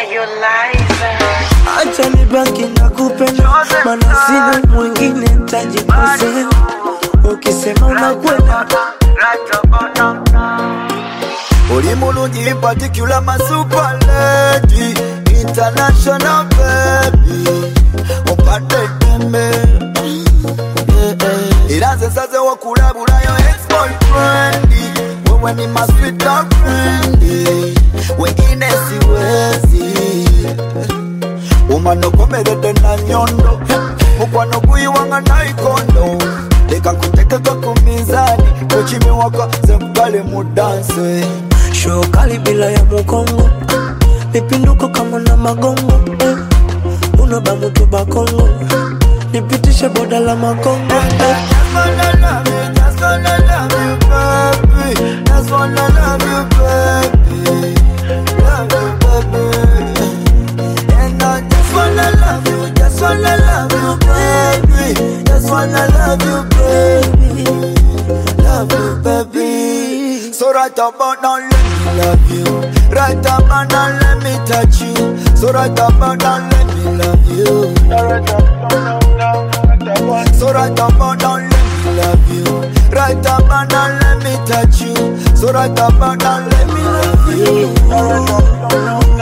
Acha nibaki na kupenda, mana sina mwingine tajikosea. Ukisema unakwenda Oli mulungi particular my super lady International baby Opande dembe Era nze nsaze okulabulayo ex-boyfriend Wewe ni my sweet love friend Wengine siwezi umanokomeredde na nyondo mukwano guyiwanga naikondo leka nkutekeka ku minzani kwekimiwaka ze mugale mu danse show kali bila ya mukongo, mipinduko kama na magongo eh. Unoba mutu bakongo, nipitishe boda la makongo eh. Just wanna love you, just wanna love you, baby. Just wanna love you, baby. Love you, baby. And I just wanna love you, just wanna love you, baby. Just wanna love you, baby. Love you, baby. So right about now, let me love you. Right about now, let me touch you. So right about now, let me love you. So right about now, let me love you. Right about now, let me touch you. So right about now, let me love you.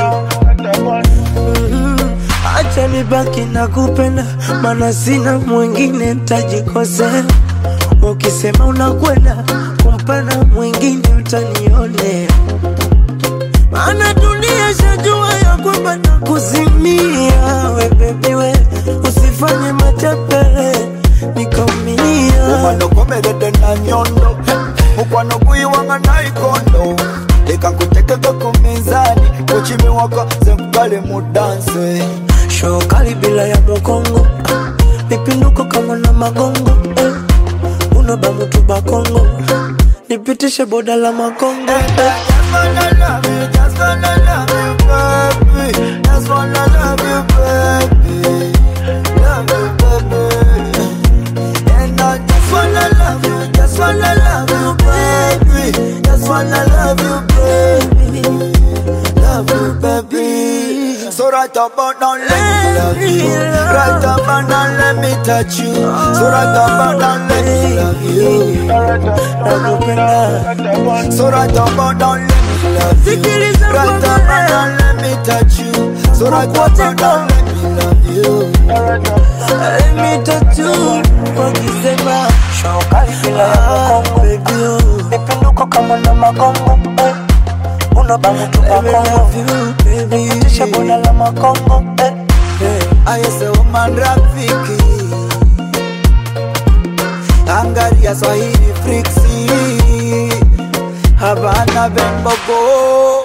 Acha nibaki na kupenda, mana sina mwingine tajikosea. Ukisema unakwenda kumpenda mwingine utanionea, maana dunia shajua ya kwamba nakuzimia. We baby we, usifanye matapele nikaumia. umanokomeredde na nyondo mukwano guyiwanga naikondo leka nkutekeka ku minzani kwekimiwaka ze mugale mu danse show kali bila ya mukongo, mipinduko kama na magongo eh. Unoba mutu bakongo, nipitishe boda la makongo eh. Just wanna love you, just wanna love you, baby. Just wanna love you, baby. Love you, baby. And I just wanna love you, just wanna love you, baby. Just wanna love you, baby. Love you, baby. So right about now, let me love you. Right about now, let me touch you. So right about now, let me love you. Nakupenda So right about now, let me love you. Sikiliza Right kwa about mbele. now, let me touch you. So right about now, let me love you. mitatu wakisema show kali bila ya mukongo baby oh. mipinduko kama na magongo eh. unoba mutu bakongo nipitishe boda la makongo eh. I say woman rafiki Angalia Swahili friksi Habana bembogo